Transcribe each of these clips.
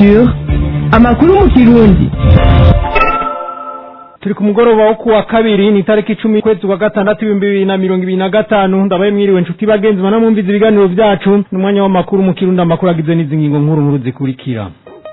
culture amakuru mu kirundi turi ku mugoroba wo kuwa kabiri ni tariki icumi kwezi kwa gatandatu ibihumbi bibiri na mirongo ibiri na gatanu ndabaye mwiriwe nshuti bagenzi banamwumviza ibiganiro vyacu ni umwanya w'amakuru mu kirundi amakuru agizwe n'izi ngingo nkuru nkuru zikurikira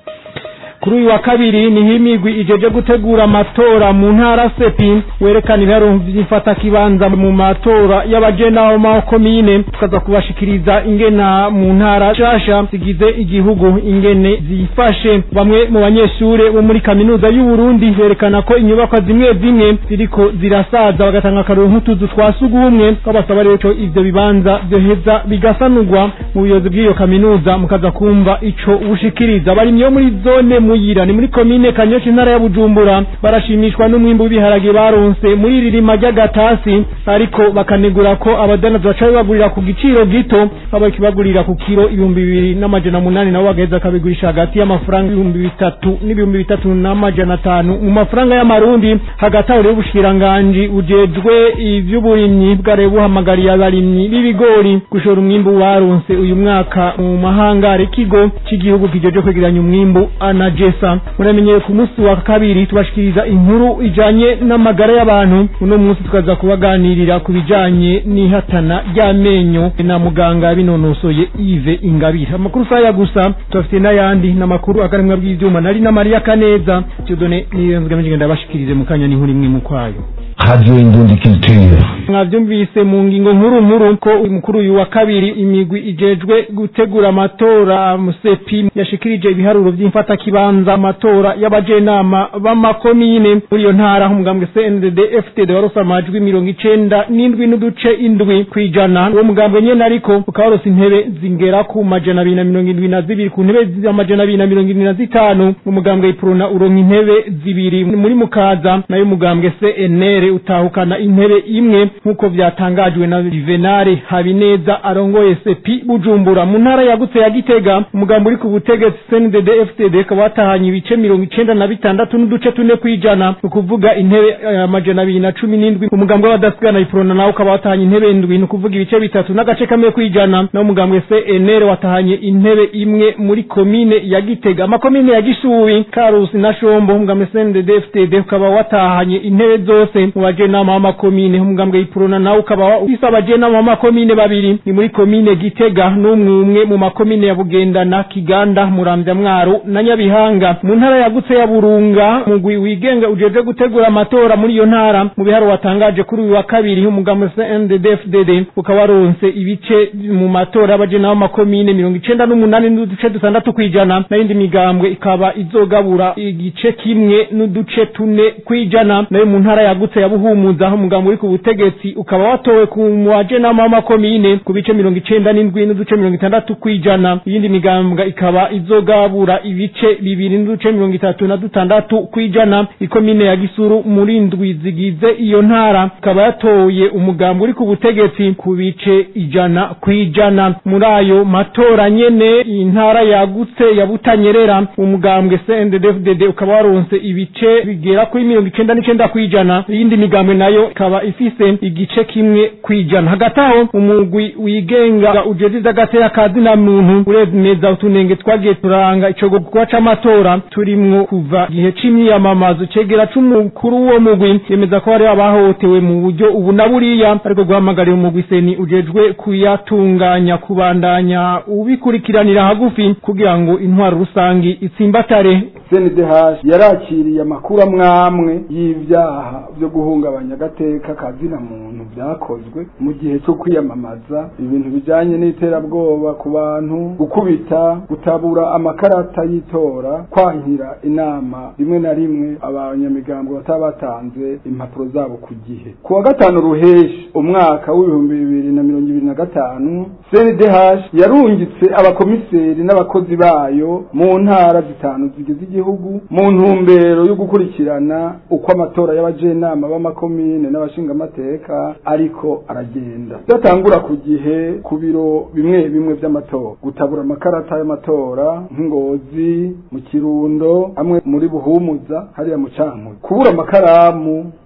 kuri uyu wa kabiri niho imigwi ijeje gutegura amatora mu ntara sepi werekana ibiharuro vy'ifata kibanza mu matora y'abajena ma komine tukaza kubashikiriza ingena mu ntara shasha zigize igihugu ingene zifashe bamwe mu banyeshure bo muri kaminuza y'u Burundi berekana ko inyubakwa zimwe zimwe ziriko zirasaza bagatanga akaruru nk'utuzu twa sugumwe babasaba rero ko ivyo bibanza vyoheza bigasanurwa mu buyobozi bw'iyo kaminuza mukaza kumva ico bushikiriza bari myo muri zone muyira ni muri komine kanyosha intara ya bujumbura barashimishwa n'umwimbu w'ibiharage baronse muri iri rima ry'agatasi ariko bakanegura ko abadanazi baca babagurira ku giciro gito babakibagurira ku kiro ibihumbi bibiri n'amajana munani nabo bagaheza akabigurisha hagati y'amafaranga ibihumbi bitatu n'ibihumbi bitatu n'amajana atanu mu mafaranga y'amarundi hagati aho rero ubushikiranganji bujejwe ivy'uburimyi bwari buhamagariye abarimyi b'ibigori gushora umwimbu baronse uyu mwaka mu mahangare ikigo cy'igihugu kijeje kwegeranya umwimbu anajesa muramenyeye ku munsi wa kabiri tubashikiriza inkuru ijanye n'amagara y'abantu uno munsi tukaza kubaganirira ku bijanye n'ihatana ry'amenyo na muganga binonosoye Yves Ingabire amakuru saya gusa tubafite n'ayandi n'amakuru akarimwa bw'ivyuma nari na Maria Kaneza Dieudonné niyenzwe mjinga ndabashikirize mu kanya n'inkuru imwe mu kwayo radio indundi culture mwavyumvise mu ngingo nkuru nkuru ko umukuru uyu wa kabiri imigwi ijejwe gutegura amatora musepi yashikirije ibiharuro vy'imfata kibanza amatora y'abajenama b'amakomine muri iyo ntara umugambwe CNDD FTD warose amajwi mirongo icenda n'indwi n'uduce indwi kwijana uwo mugambwe nyene ariko ukaba warose intebe zingera ku majana abiri na mirongo indwi na zibiri ku ntebe z'amajana abiri na mirongo indwi na zitanu umugambwe iprona uronka intebe zibiri muri mukaza nayo umugambwe CNR utahukana intebe imwe nk'uko vyatangajwe na Juvenal Habineza arongoye sepi Bujumbura mu ntara yagutse ya Gitega umugambo uri ku butegetsi CNDD FTD kaba watahanye ibice mirongo icenda na bitandatu n'uduce tune kwijana ukuvuga intebe amajana abiri na cumi n'indwi umugambo w'abadasigana iprona nawo ukaba watahanye intebe ndwi ni ukuvuga ibice bitatu n'agace kamwe kwijana nawo umugambwe CNR watahanye intebe imwe muri komine ya Gitega amakomine ya Gishubi Karusi na Shombo umugambwe CNDD FTD ukaba watahanye intebe zose mu bajenama b'amakomine umugambwe iprona nawo ukaba ufise abajenama b'amakomine babiri ni muri komine Gitega n'umwe umwe mu makomine ya Bugendana Kiganda Muramvya Mwaro na Nyabihanga mu ntara yagutse ya Burunga mugwi wigenga ujeje gutegura amatora muri iyo ntara mu biharo watangaje kuri uyu wa kabiri umugambwe CNDD-FDD ukaba waronse ibice mu matora y'abajenama b'amakomine mirongo icenda n'umunani n'uduce dutandatu kwijana n'ayindi migambwe ikaba izogabura igice kimwe n'uduce tune kwijana nayo mu ntara yagutse ya Buhumuza aho umugambo uri ku butegetsi ukaba watowe ku bajenama b'amakomine ku bice mirongo icenda n'indwi n'uduce mirongo itandatu kwijana iyindi migambwe ikaba izogabura ibice bibiri n'uduce mirongo itatu na dutandatu kwijana ikomine ya Gisuru muri ndwi zigize iyo ntara ikaba yatoye umugambo uri ku butegetsi ku bice ijana kwijana muri ayo matora nyene intara yagutse ya Butanyerera umugambwe CNDD-FDD ukaba waronse ibice bigera kuri mirongo icenda n'icenda kwijana iyindi migambwe nayo ikaba ifise igice kimwe kwijana hagati aho umugwi wigenga ujeje agatera kazi na muntu uremeza utunenge twagiye turanga ico gikorwa c'amatora turimwo kuva igihe c'imyiyamamazo cegera c'umukuru w'uwo mugwi yemeza ko hari abahohotewe mu buryo ubu na buriya ariko guhamagarira umugwi seni ujejwe kuyatunganya kubandanya ubikurikiranira hagufi kugira ngo intwaro rusangi itsimbatare CNDH yarakiriye amakuru amwamwe y'ivyaha vyo guhungabanya agateka kazina muntu vyakozwe mu gihe cyo kwiyamamaza ibintu bijanye n'iterabwoba ku bantu gukubita gutabura amakarata y'itora kwankira inama rimwe na rimwe abanyamigambo bataba batanze impapuro zabo ku gihe ku wa gatanu ruheshi umwaka w'ibihumbi bibiri na mirongo ibiri na gatanu CNDH yarungitse abakomiseri n'abakozi bayo mu ntara zitanu zigize igihugu mu ntumbero yo gukurikirana uko amatora y'abajenama b'amakomine n'abashingamateka ariko aragenda datangura ku gihe ku biro bimwe bimwe vy'amatora gutabura amakarata y'amatora nk'ingozi mu kirundo amwe muri buhumuza hariya mu cankuzo kubura amakaramu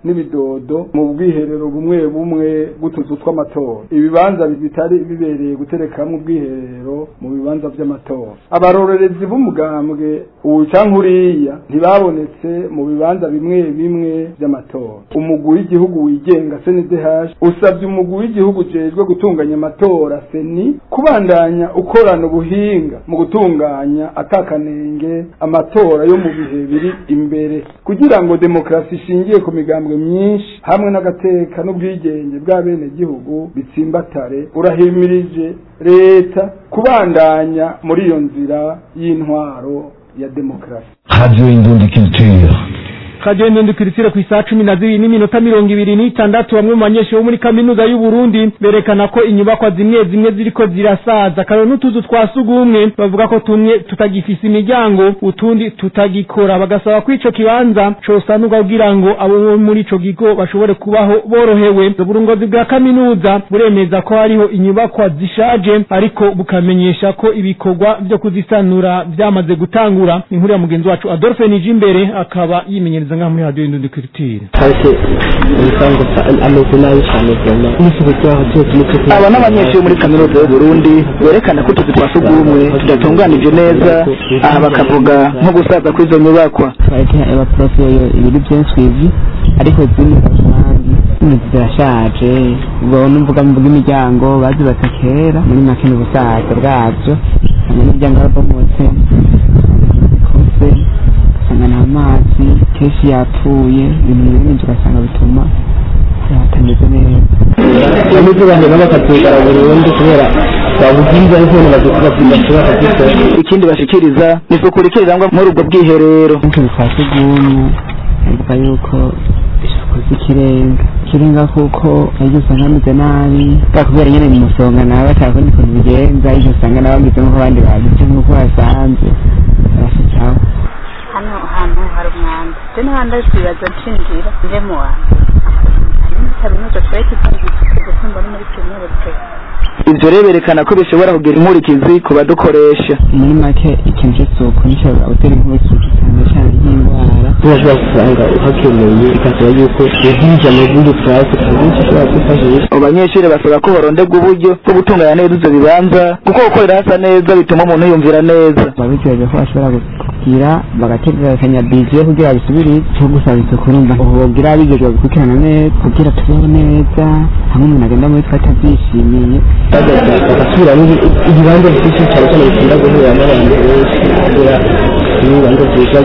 n'ibidodo mu bwiherero bumwe bumwe bw'utuzu tw'amatora ibibanza bitari bibereye guterekamwo ubwiherero mu bibanza vy'amatora abarorerezi b'umugambwe uwu canke uriya ntibabonetse mu bibanza bimwe bimwe vy'amatora umugwi w'igihugu wigenga CNDH usabye umugwi w'igihugu ujejwe gutunganya amatora seni kubandanya ukorana ubuhinga mu gutunganya atakanenge amatora yo mu bihe biri imbere kugira ngo demokarasi ishingiye ku migambwe myinshi hamwe n'agateka n'ubwigenge bw'abenegihugu bitsimbatare urahimirije leta kubandanya muri iyo nzira y'intwaro ya demokarasi Radio Indundi Culture. kaje ndundukiritsire ku isaha cumi na zibiri n'iminota mirongo ibiri n'itandatu bamwe mu banyeshuri bo muri kaminuza y'u Burundi berekana ko inyubakwa zimwe zimwe ziriko zirasaza karo n'utuzu twa sugumwe bavuga ko tumwe tutagifise imiryango utundi tutagikora bagasaba ko ico kibanza cosanurwa kugira ngo abo bo muri ico kigo bashobore kubaho borohewe uburongozi bwa kaminuza buremeza ko hariho inyubakwa zishaje ariko bukamenyesha ko ibikorwa vyo kuzisanura vyamaze gutangura inkuru ya mugenzi wacu Adolphe Nijimbere akaba yimenyereza ngaha muri radio Indundi Culture ariko ubusanzwe ameze nabi cyane vrema n'isuku ryaho cyose nicyo aba n'abanyeshuri muri kaminuza y'u Burundi berekana ko utuzi twa sugumwe tudatunganije neza aha bakavuga nko gusaza kw'izo nyubakwa twareke abaprofi ibiri byinshi ivi ariko zimwe kandi zimwe zirashaje ubwo numvuga mvuga imiryango bazubatse kera muri make n'ubusaza bwabyo hamwe n'imiryango yarabomotse zikoze ugasanga nta mazi kenshi yapfuye ibintu bimwe n'ibyo ugasanga bituma hatameze neza n'ibyo bahera bakatwigara burundu kubera babuhinze ariko ntibashobora kuzikora ikindi bashikiriza ni isuku rikirirangwa muri ubwo bwiherero ariko bikaba sugumwe bivuga yuko isuku z'ikirenga ikirenga kuko aribyo usanga bameze nabi bwa kubera nyine mu musonga nawe bashaka kundi ukuntu bigenza aribyo usanga nawe bameze nk'uko abandi bagize nk'uko basanze barafitaho hano hantu hari umwanda je n'ahandi ari kwibaza nshinjira nje mu wantu hari muri kaminuza twari tugiye gusuka gusimba no muri kaminuza ivyo rero berekana ko bishobora kugira inkurikizi ku badukoresha muri make ikintu cy'isuku gishobora gutera inkurikizi cyane cyane nk'indwara urashobora gusanga uhakeneye bikasaba yuko uhinja amaguru purasi ku buryo ushobora kwifashisha abo banyeshuri basaba ko baronderwa uburyo bwo gutunganya neza ivyo bibanza kuko gukorera hasa neza bituma umuntu yumvira neza babitegereje ko bashobora kugira bagategekanya bije kugira bisubire cyo gusaba isuku urumva bogira bigejwe gukurikirana neza kugira tubeho neza hamwe umuntu agenda muri twe atabyishimiye bagasubira ibibanza byinshi cyane cyane bikunda guhuriramo abantu benshi kubera ibibanza byiza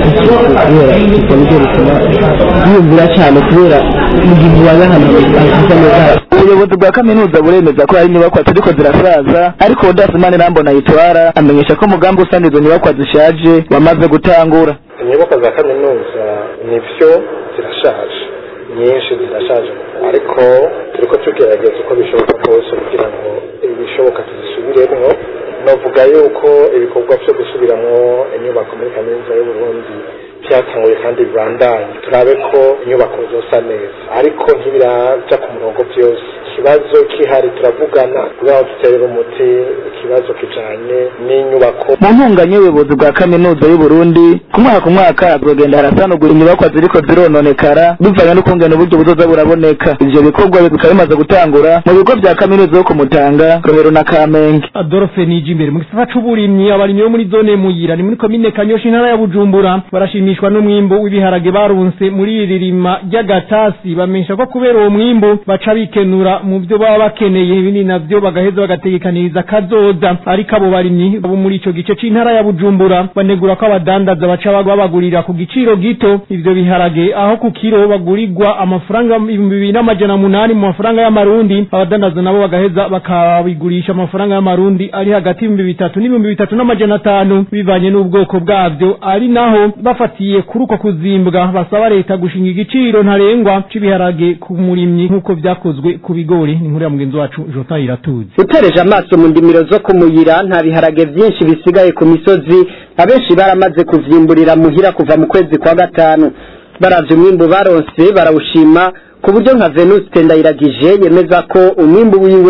kubera isuku nibyo bituma biyumvira cyane kubera mu gihe ubaye ahantu hasa neza ubuyobozi bwa kaminuza buremeza ko hari inyubakwa ziriko zirasaza ariko udasimani rambona yitwara amenyesha ko umugambi usana izo nyubakwa zishaje wamaze gutangura inyubako za kaminuza nivyo zirashaje nyinshi zirashaje ariko turiko tugerageza uko bishoboka kose kugira ngo ibishoboka tuzisubiremwo novuga yuko ibikorwa vyo gusubiramwo inyubako muri kaminuza y'uburundi vyatanguye kandi bibandanye turabe ko inyubako zosa neza ariko ntibiraja ku murongo vyose ikibazo kihari turavugana kugira ngo duterere umuti ikibazo kijanye n'inyubako mu ntunganye y'ubuyobozi bwa kaminuza y'u Burundi ku mwaka ku mwaka hazogenda harasanurwa inyubakwa ziriko zirononekara bivanye n'ukungene uburyo buzoza buraboneka ivyo bikorwa bikaba bimaze gutangura mu bigo vya kaminuza yo ku Mutanga Rohero na Kamenge Adolphe Nijimbere mu gisata c'uburimyi abarimyi bo muri zone Muyira ni muri komine Kanyosha intara ya Bujumbura barashimishwa n'umwimbo w'ibiharage barunse muri iri rima ry'agatasi bamenyesha ko kubera uwo mwimbo baca bikenura mu vyo baba bakeneye ibindi navyo bagaheza bagategekaniriza kazoza ariko abo barimyi bo muri ico gice c'intara ya Bujumbura banegura ko abadandaza baca babagurira ku giciro gito ivyo biharage aho ku kiro bagurirwa amafaranga ibihumbi bibiri n'amajana munani mu mafaranga y'amarundi abadandaza nabo bagaheza bakabigurisha amafaranga y'amarundi ari hagati y'ibihumbi bitatu n'ibihumbi bitatu n'amajana atanu bivanye n'ubwoko bwavyo ari naho bafatiye kuri uko kuzimbwa basaba leta gushinga igiciro ntarengwa c'ibiharage ku murimyi nk'uko vyakozwe ku bigori ni inkuru ya mugenzi wacu Jota Iratuzi utereje amaso mu ndimiro zo kumuyira nta biharage byinshi bisigaye ku misozi abenshi baramaze kuvyimburira muhira kuva mu kwezi kwa gatanu baravye umwimbu baronse barawushima ku buryo nka Venuste Ndayiragije yemeza ko umwimbu wiwe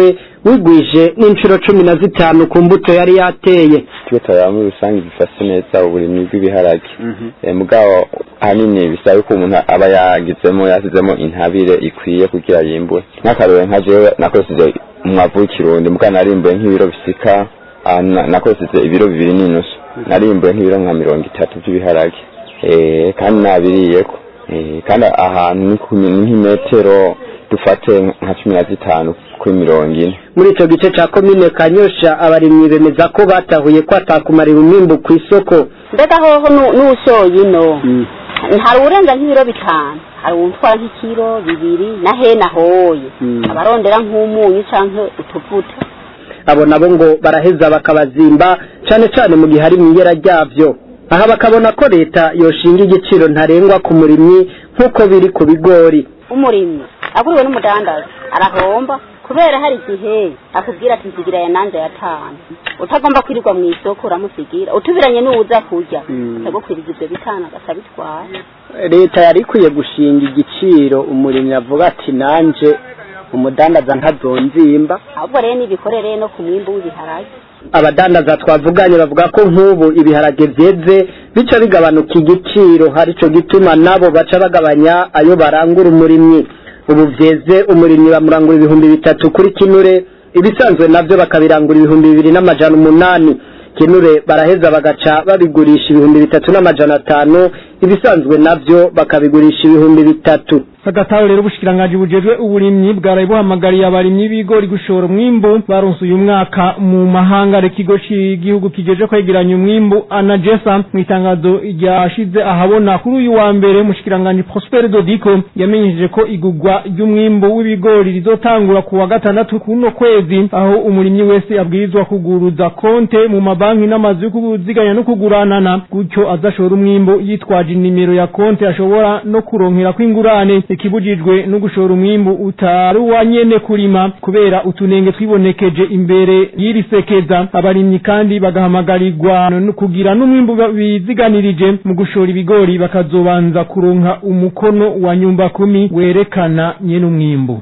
wigwije n'inshuro cumi na zitanu ku mbuto yari yateye twe turaba muri rusange bifashe neza uburimyi bw'ibiharage Eh, mugabo ahanini bisaba ko umuntu aba yagizemo yasizemo intabire ikwiye kugira yimbure nk'akarore nka jewe nakoresheje umwavu w'ikirundi mugabo narimbuye nk'ibiro bisika ah, na- nakoresheje ibiro bibiri n'inusu narimbuye nk'ibiro nka mirongo itatu by'ibiharage Eh, kandi nabiriyeko Eh, kandi ahantu ni ku- ni nk'imetero dufate nka cumi na zitanu kuri mirongo ine muri ico gice ca komine kanyosha abarimyi bemeza ko batahuye ko atakumarira umwimbu ku isoko mbega hoho nu- n'ushoye ino hari urenza nk'ibiro bitanu hari uwutwara nk'ikiro bibiri na hena hoye abarondera nk'umunyu canke utuvuta abo nabo ngo baraheza bakabazimba cane cane mu gihe hari mwiyera ryavyo aha bakabona ko leta yoshinga igiciro ntarengwa ku murimyi nk'uko biri ku bigori umurimyi aguriwe n'umudandaza arahomba kubera hari igihe akubwira ati nsigira ya nanze yatanu utagomba kwirirwa mu isoko uramusigira utubiranye n'uwuza kurya agukwiriza ivyo bitanu agaca bitwara leta yari ikwiye gushinga igiciro umurimyi avuga ati nanje umudandaza ntazonzimba ahubwo rero nibikorere no ku mwimbu w'ibiharage abadandaza twavuganye bavuga ko nk'ubu ibiharage vyeze bica bigabanuka igiciro harico gituma nabo baca bagabanya ayo barangura umurimyi ubu vyeze umurimyi bamurangura ibihumbi bitatu kuri kinure ibisanzwe navyo bakabirangura ibihumbi bibiri n'amajana umunani kinure baraheza bagaca babigurisha ibihumbi bitatu n'amajana atanu ibisanzwe navyo bakabigurisha ibihumbi bitatu Sagataro rero ubushikiranganji bujejwe uburimyi bwaraye buhamagariye abarimyi b'ibigori gushora umwimbu baronse uyu mwaka mu mahanga ikigo cy'igihugu kijeje kwegeranya umwimbu anagesa mu itangazo ryashize ahabona kuri uyu wa mbere umushikiranganji Prosper Dodico yamenyesheje ko igugwa ry'umwimbu w'ibigori rizotangura ku wa gatandatu kuno kwezi aho umurimyi wese abwirizwa kuguruza konte mu mabanki n'amazu yo kuziganya no kuguranana gutyo azashora umwimbu yitwaje inimero ya konte ashobora no kuronkera kw'ingurane ikibujijwe no gushora umwimbu utari uwa nyene kurima kubera utunenge twibonekeje imbere y'iri sekeza abarimyi kandi bagahamagarirwa no kugira n'umwimbu ba- biziganirije mu gushora ibigori bakazobanza kuronka umukono wa nyumba kumi werekana nyene umwimbu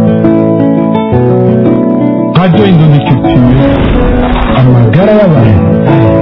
Radio Indondi Culture, amagara y'abantu.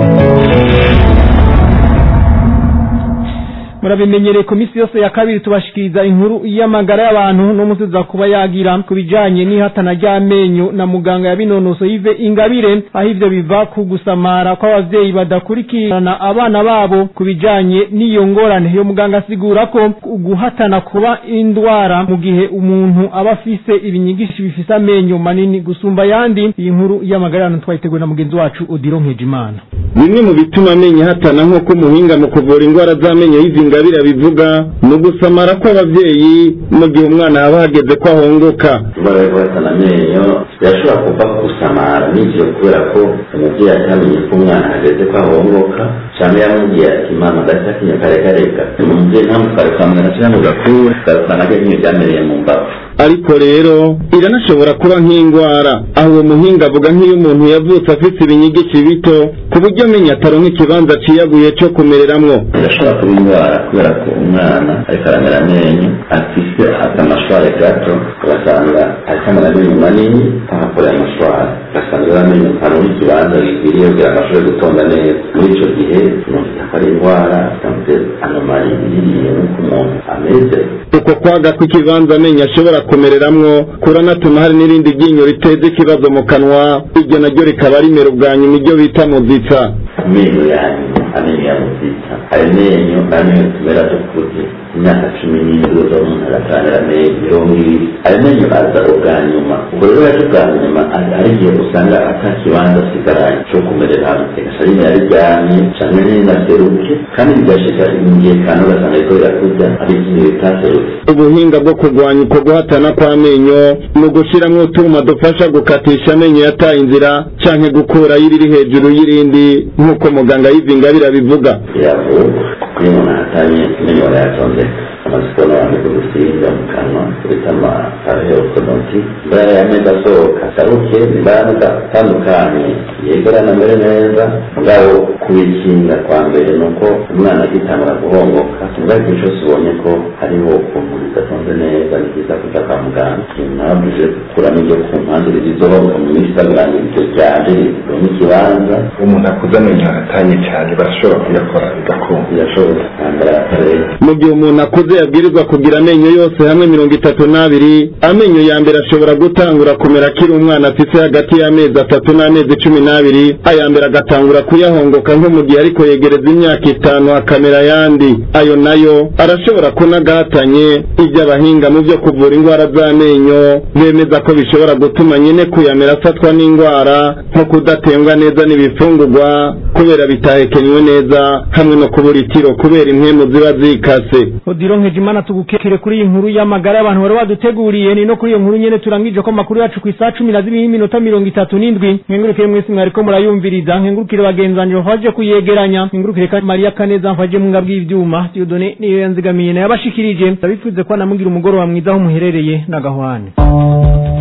murabimenyereye ku minsi yose ya kabiri tubashikiriza inkuru y'amagara y'abantu no musubiza kuba yagira ku bijanye n'ihatana ry'amenyo na muganga yabinonoso yive ingabire aho ivyo biva ku gusamara kw'abavyeyi badakurikirana abana babo ku bijanye n'iyo ngorane iyo muganga asigura ko guhatana kuba indwara mu gihe umuntu aba afise ibinyigishi bifise amenyo manini gusumba ayandi iyi nkuru y'amagara y'abantu twayiteguwe na mugenzi wacu odiro nkejimana bimwe mu bituma amenyo ahatana nk'uko umuhinga mu kuvura indwara z'amenyo y'izingabire abivuga ni ugusamara kw'abavyeyi mu gihe umwana haba hageze ko ahongoka indwara yo guhatana amenyo birashobora kuva ku gusamara n'ivyo kubera ko umuvyeyi atamenye ko umwana hageze ko ahongoka canke yamubwiye ati mama ndafite akinyo karekareka umuvyeyi ntamutware kwa muganga canke ngo gakure ugasanga akenyo ryamereye mu mbavu ariko rero iranashobora kuba nk'indwara aho uwo muhinga avuga nk'iyo umuntu yavutse afite ibinyigici bito ku buryo amenyo ataronka ikibanza ciyaguye co kumereramwo birashobora kuba indwara kubera ko umwana ariko aramera amenyo afise akamashware gato ugasanga ariko amara amenyo manini ahakorera amashware ugasanga rero amenyo ntaronka ikibanza gikwiriye kugira ngo ashobore gutonda neza muri ico gihe tumufita ko ari indwara tutamufite anomali iriye n'uko umuntu ameze uko kwaga kw'ikibanza amenyo ashobora kumereramwo kuranatuma hari n'irindi ryinyo riteza ikibazo mu kanwa iryo naryo rikaba rimera ubwa nyuma iryo bita muzitsa amenyo yanyu amenyo ya muzitsa ayo menyo amenyo tumera dukuze imyaka cumi n'indwi uza umuntu agatangira amenyo mirongo ibiri ayo menyo aza ubwa nyuma ubwo rero yaje ubwa nyuma hari igihe usanga ata kibanza asigaranye cyo kumereramo egasha rimwe yariryamye canke ntinaseruke kandi bigashika igihe kandi ugasanga ariko birakuza ari ikintu bitaserutse ubuhinga bwo kurwanya uko guhatana kw'amenyo ni ugushiramwo utuma dufasha gukatisha amenyo yataye inzira canke gukurayo iriri hejuru y'irindi nk'uko muganga y'ivingabire abivuga biravurwa iyo umuntu ahatanye amenyo barayatonze amasikono yameze gusiga mu kanwa bita amapareokonoti imbaraga y'ameza asohoka asaruke imbaraga atandukanye yegerana amere neza mugabo kubikinga kwa mbere ni uko umwana agitangura guhongoka mugabo igihe cyose ubonye ko hariho ukuntu bidatonze neza ni byiza kuja kwa muganga nabuje gukuramo ibyo ku mpande zizohoka mu minsi itabirangira ivyo vyaje ronka ikibanza umuntu akuze amenyo aratanye cyane barashobora kuyakora bigakunda birashoboka kandi aratareba mu gihe umuntu akuze yabwirizwa kugira amenyo yose hamwe mirongo itatu n'abiri amenyo ya mbere ashobora gutangura kumera akiri umwana afise hagati y'amezi atatu n'amezi cumi n'abiri aya mbere agatangura kuyahongoka nko mu gihe ariko yegereza imyaka itanu hakamera ayandi ayo nayo arashobora kunagahatanye ibyo abahinga mu byo kuvura indwara z'amenyo bemeza ko bishobora gutuma nyine kuyamera afatwa n'indwara nko kudatembwa neza n'ibifungurwa kubera bitahekenywe neza hamwe no kubura itiro kubera impwemu ziba zikase odiro nkejimana tugukekere kuri iyi nkuru y'amagara y'abantu bari baduteguriye ni no kuri iyo nkuru nyene turangije ko amakuru yacu ku isaha cumi na zibiri n'iminota mirongo itatu n'indwi nkengurukire mwese mwariko murayumviriza nkengurukire bagenzanje bafaje kuyegeranya nkengurukire ka mariya kaneza mfaje mwinga bw'ivyuma diodone niyo yanzigamiye nayo abashikirije ndabifuze ko namugira umugoroba mwiza aho muherereye n'agahwane